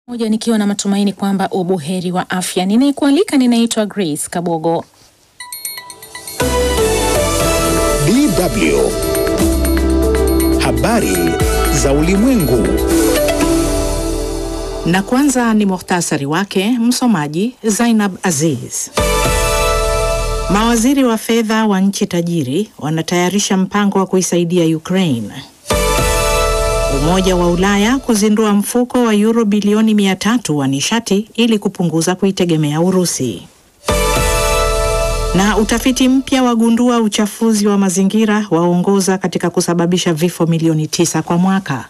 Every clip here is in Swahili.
moja nikiwa na matumaini kwamba ubuheri wa afya. Ninayekualika ninaitwa Grace Kabogo. DW Habari za Ulimwengu. Na kwanza ni muhtasari wake, msomaji Zainab Aziz. Mawaziri wa fedha wa nchi tajiri wanatayarisha mpango wa kuisaidia Ukraine. Umoja wa Ulaya kuzindua mfuko wa euro bilioni 300 wa nishati ili kupunguza kuitegemea Urusi. Na utafiti mpya wagundua uchafuzi wa mazingira waongoza katika kusababisha vifo milioni tisa kwa mwaka.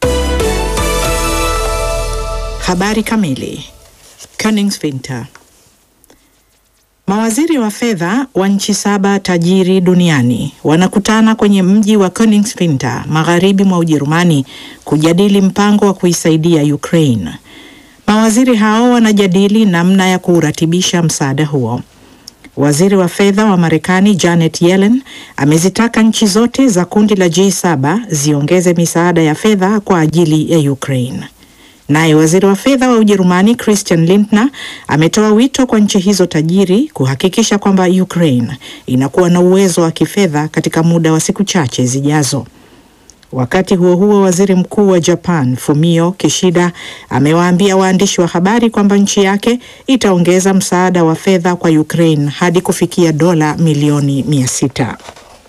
Habari kamili. Königswinter. Mawaziri wa fedha wa nchi saba tajiri duniani wanakutana kwenye mji wa Königswinter magharibi mwa Ujerumani kujadili mpango wa kuisaidia Ukraine. Mawaziri hao wanajadili namna ya kuuratibisha msaada huo. Waziri wa fedha wa Marekani Janet Yellen amezitaka nchi zote za kundi la G7 ziongeze misaada ya fedha kwa ajili ya Ukraine. Naye waziri wa fedha wa Ujerumani Christian Lindner ametoa wito kwa nchi hizo tajiri kuhakikisha kwamba Ukraine inakuwa na uwezo wa kifedha katika muda wa siku chache zijazo. Wakati huo huo, waziri mkuu wa Japan Fumio Kishida amewaambia waandishi wa habari kwamba nchi yake itaongeza msaada wa fedha kwa Ukraine hadi kufikia dola milioni mia sita.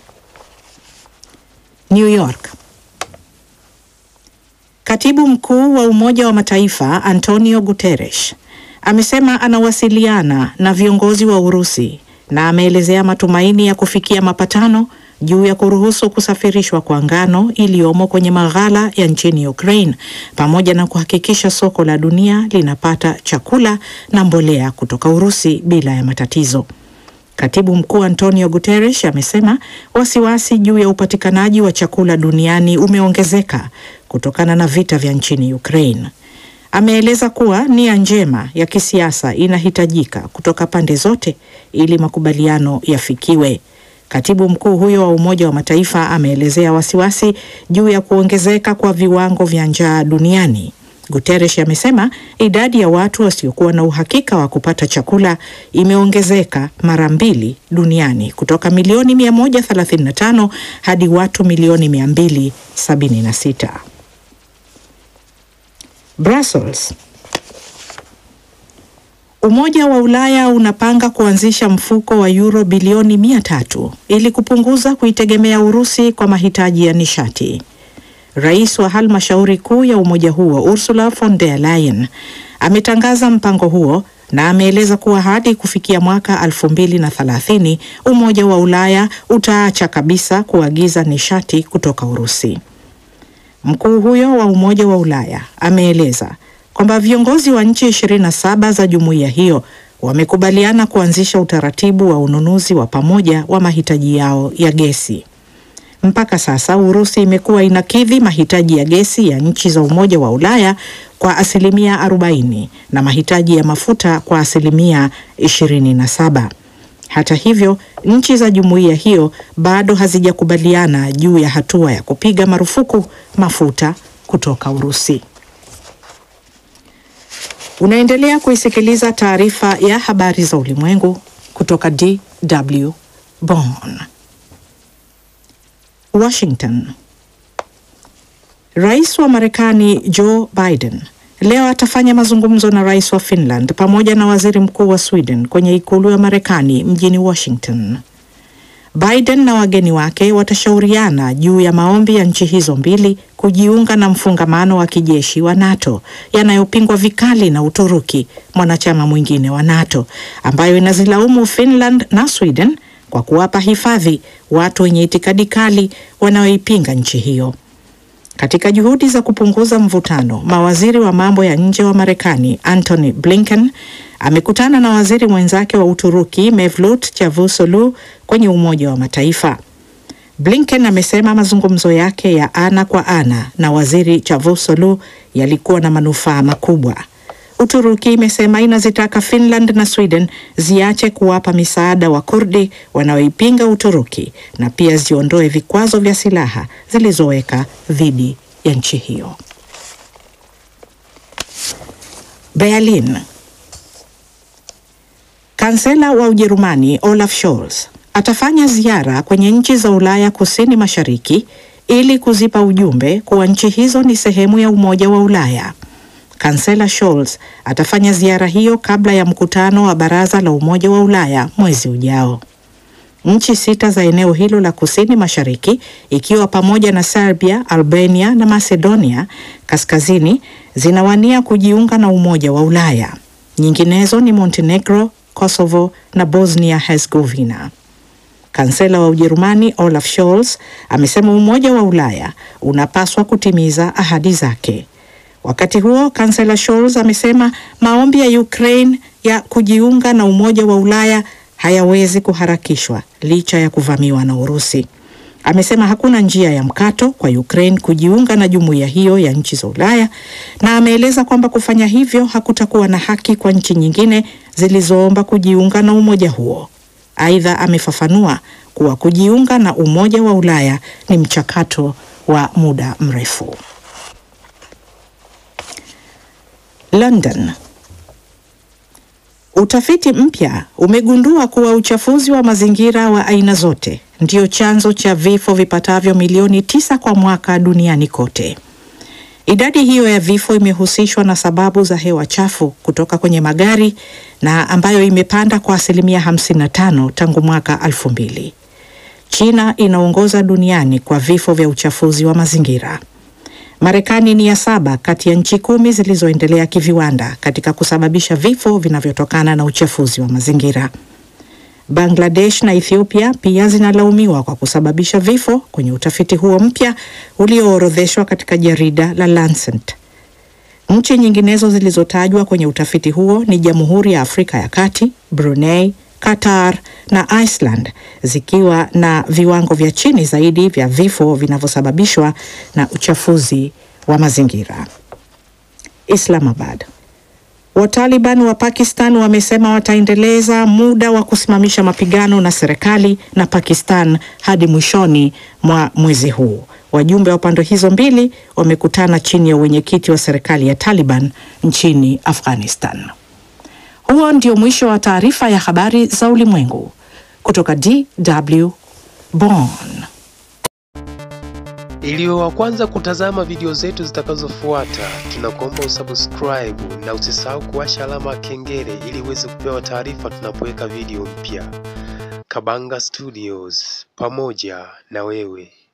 New York. Katibu mkuu wa Umoja wa Mataifa Antonio Guterres amesema anawasiliana na viongozi wa Urusi na ameelezea matumaini ya kufikia mapatano juu ya kuruhusu kusafirishwa kwa ngano iliyomo kwenye maghala ya nchini Ukraine pamoja na kuhakikisha soko la dunia linapata chakula na mbolea kutoka Urusi bila ya matatizo. Katibu mkuu Antonio Guterres amesema wasiwasi juu ya upatikanaji wa chakula duniani umeongezeka kutokana na vita vya nchini Ukraine. Ameeleza kuwa nia njema ya kisiasa inahitajika kutoka pande zote ili makubaliano yafikiwe. Katibu mkuu huyo wa Umoja wa Mataifa ameelezea wasiwasi juu ya kuongezeka kwa viwango vya njaa duniani. Guterres amesema idadi ya watu wasiokuwa na uhakika wa kupata chakula imeongezeka mara mbili duniani kutoka milioni 135 hadi watu milioni 276. Brussels. Umoja wa Ulaya unapanga kuanzisha mfuko wa euro bilioni mia tatu ili kupunguza kuitegemea Urusi kwa mahitaji ya nishati. Rais wa halmashauri kuu ya umoja huo Ursula von der Leyen ametangaza mpango huo na ameeleza kuwa hadi kufikia mwaka elfu mbili na thelathini Umoja wa Ulaya utaacha kabisa kuagiza nishati kutoka Urusi. Mkuu huyo wa Umoja wa Ulaya ameeleza kwamba viongozi wa nchi 27 za jumuiya hiyo wamekubaliana kuanzisha utaratibu wa ununuzi wa pamoja wa mahitaji yao ya gesi. Mpaka sasa Urusi imekuwa inakidhi mahitaji ya gesi ya nchi za Umoja wa Ulaya kwa asilimia 40 na mahitaji ya mafuta kwa asilimia 27. Hata hivyo, nchi za jumuiya hiyo bado hazijakubaliana juu ya hatua ya kupiga marufuku mafuta kutoka Urusi. Unaendelea kuisikiliza taarifa ya habari za ulimwengu kutoka DW Bonn. Washington. Rais wa Marekani Joe Biden leo atafanya mazungumzo na rais wa Finland pamoja na waziri mkuu wa Sweden kwenye ikulu ya Marekani mjini Washington. Biden na wageni wake watashauriana juu ya maombi ya nchi hizo mbili kujiunga na mfungamano wa kijeshi wa NATO yanayopingwa vikali na Uturuki, mwanachama mwingine wa NATO, ambayo inazilaumu Finland na Sweden kwa kuwapa hifadhi watu wenye itikadi kali wanaoipinga nchi hiyo. Katika juhudi za kupunguza mvutano, mawaziri wa mambo ya nje wa Marekani Antony Blinken amekutana na waziri mwenzake wa Uturuki Mevlut Cavusoglu kwenye Umoja wa Mataifa. Blinken amesema mazungumzo yake ya ana kwa ana na waziri Cavusoglu yalikuwa na manufaa makubwa. Uturuki imesema inazitaka Finland na Sweden ziache kuwapa misaada wa Kurdi wanaoipinga Uturuki na pia ziondoe vikwazo vya silaha zilizoweka dhidi ya nchi hiyo. Berlin. Kansela wa Ujerumani Olaf Scholz atafanya ziara kwenye nchi za Ulaya kusini mashariki ili kuzipa ujumbe kuwa nchi hizo ni sehemu ya Umoja wa Ulaya. Kansela Scholz atafanya ziara hiyo kabla ya mkutano wa Baraza la Umoja wa Ulaya mwezi ujao. Nchi sita za eneo hilo la kusini mashariki ikiwa pamoja na Serbia, Albania na Macedonia kaskazini zinawania kujiunga na Umoja wa Ulaya. Nyinginezo ni Montenegro, Kosovo na Bosnia Herzegovina. Kansela wa Ujerumani Olaf Scholz amesema Umoja wa Ulaya unapaswa kutimiza ahadi zake. Wakati huo, Kansela Scholz amesema maombi ya Ukraine ya kujiunga na Umoja wa Ulaya hayawezi kuharakishwa licha ya kuvamiwa na Urusi. Amesema hakuna njia ya mkato kwa Ukraine kujiunga na jumuiya hiyo ya nchi za Ulaya na ameeleza kwamba kufanya hivyo hakutakuwa na haki kwa nchi nyingine zilizoomba kujiunga na umoja huo. Aidha, amefafanua kuwa kujiunga na Umoja wa Ulaya ni mchakato wa muda mrefu. London. Utafiti mpya umegundua kuwa uchafuzi wa mazingira wa aina zote ndio chanzo cha vifo vipatavyo milioni tisa kwa mwaka duniani kote. Idadi hiyo ya vifo imehusishwa na sababu za hewa chafu kutoka kwenye magari na ambayo imepanda kwa asilimia 55 tangu mwaka 2000. China inaongoza duniani kwa vifo vya uchafuzi wa mazingira. Marekani ni ya saba kati ya nchi kumi zilizoendelea kiviwanda katika kusababisha vifo vinavyotokana na uchafuzi wa mazingira. Bangladesh na Ethiopia pia zinalaumiwa kwa kusababisha vifo kwenye utafiti huo mpya ulioorodheshwa katika jarida la Lancet. Nchi nyinginezo zilizotajwa kwenye utafiti huo ni Jamhuri ya Afrika ya Kati, Brunei, Qatar na Iceland zikiwa na viwango vya chini zaidi vya vifo vinavyosababishwa na uchafuzi wa mazingira. Islamabad. Wataliban wa Pakistan wamesema wataendeleza muda wa kusimamisha mapigano na serikali na Pakistan hadi mwishoni mwa mwezi huu. Wajumbe wa pande hizo mbili wamekutana chini ya uwenyekiti wa serikali ya Taliban nchini Afghanistan. Huo ndio mwisho wa taarifa ya habari za ulimwengu kutoka DW Bonn. Ili wa kwanza kutazama video zetu zitakazofuata, tunakuomba usubscribe na usisahau kuwasha alama ya kengele ili uweze kupewa taarifa tunapoweka video mpya. Kabanga Studios, pamoja na wewe.